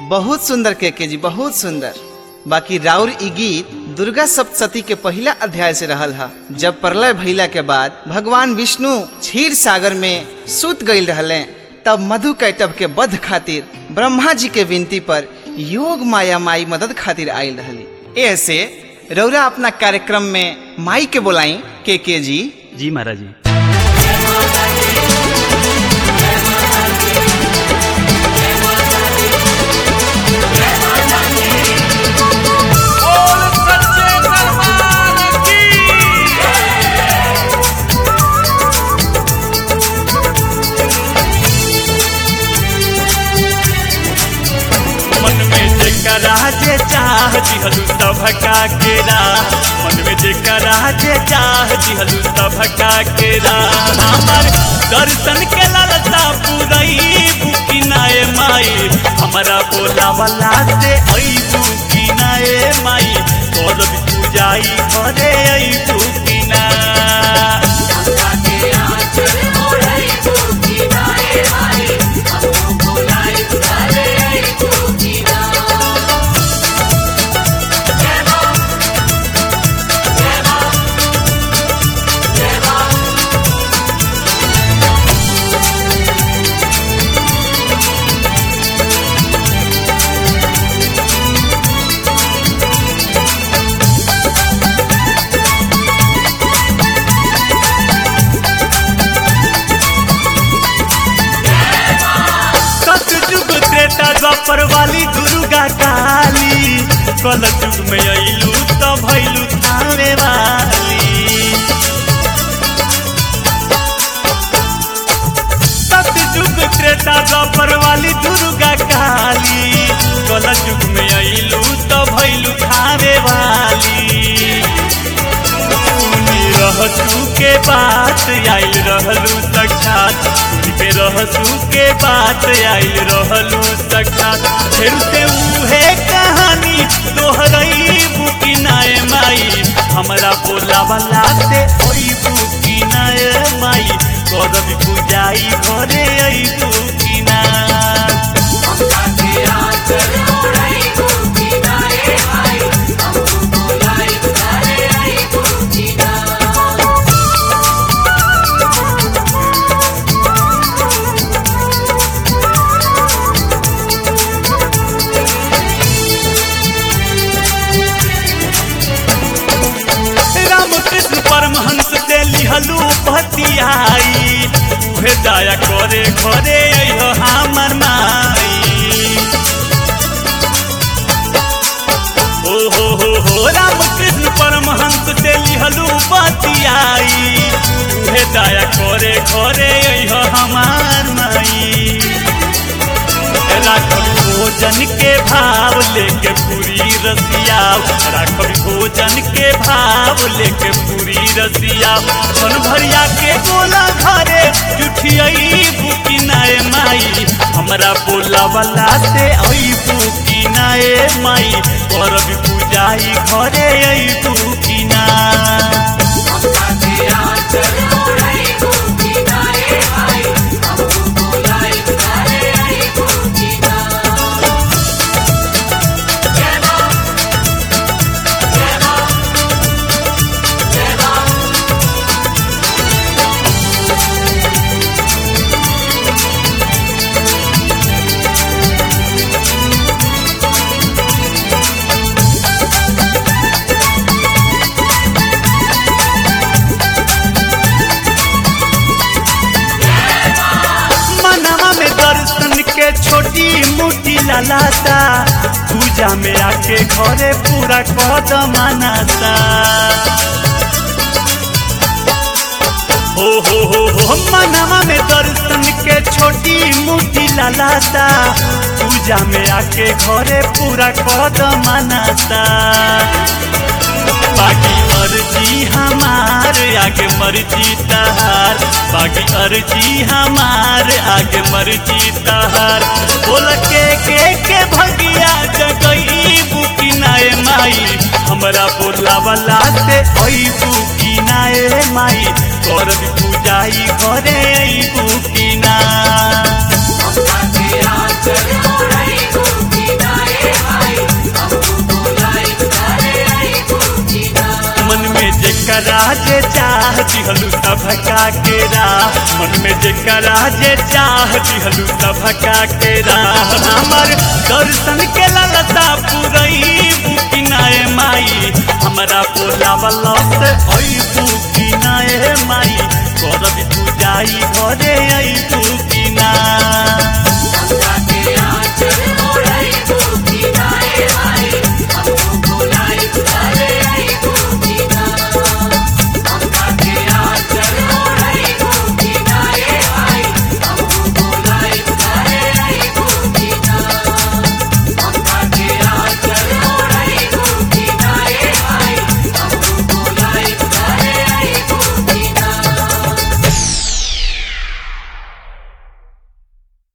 बहुत सुंदर के के जी बहुत सुंदर बाकी राउर ई गीत दुर्गा सप्तशती के पहला अध्याय से रहल हा जब प्रलय भइला के बाद भगवान विष्णु क्षीर सागर में सुत गईल रहले तब मधु कैटव के वध खातिर ब्रह्मा जी के विनती पर योग माया माई मदद खातिर आयल रहली ऐसे रौरा अपना कार्यक्रम में माई के बोलाई के के जी जी महाराज जी मन में जेकरा जे चाह दिहलु सभका केरा मन में जेकरा जे चाह दिहलु सभका केरा हमर दर्शन के लालसा पुरई बुकी नाए माई हमारा बोला वाला से आई बुकी नाए माई करब पूजाई घरे आई बुकी ना सतयुग त्रेता द्वापर वाली दुर्गा काली कल युग में अइलू त भइलू थावे वाली सतयुग त्रेता द्वापर वाली दुर्गा काली कल युग में अइलू त भइलू थावे वाली सुनी रहसू के बात आइल रहलू साक्षात सुनी के रहसू के बात आइल रहलू साक्षात फिर से उहे कहानी दोहरई बुकी नाय माई हमरा बोला वाला से ओई बुकी नाय माई करब पूजाई घरे आई बुकी ना रामकृष्ण परमहंस से लिहलू पतियाई उहे दया करे घरे अइहो हमर माई ओ हो हो हो रामकृष्ण परमहंस से लिहलू पतियाई उहे दया करे घरे अइहो हमार माई राखब भोजन के भाव लेके पूरी रसिया राखब भोजन के भाव लेके पूरी रसिया मन भरिया के गोला घरे जुठियई बुकी नाए माई हमरा बोला वाला से आई बुकी नाए माई करब पूजाई घरे आई बुकी ना मनवा में दर्शन के छोटी मोटी लालाता पूजा में आके घरे पूरा कदम मनाता हो हो हो हो मनवा में दर्शन के छोटी मोटी लालाता पूजा में आके घरे पूरा कदम मनाता बाकी अर्जी हमार आगे मर्जी तहार बाकी अर्जी हमार आगे मर्जी तहार बोल के के के भगिया जगई बुकी नाए माई हमरा बोला वाला से ओई बुकी नाए माई करब पूजाई घरे आई बुकी ना Yeah. जेकरा जे चाह दिहलू सभका के राह मन में जेकरा जे चाह दिहलू सभका के राह हमर दर्शन के लालसा पुरई बुकिनाए माई हमरा बोला वाला से ओई बुकिनाए माई करब तू जाई घरे आई बुकिना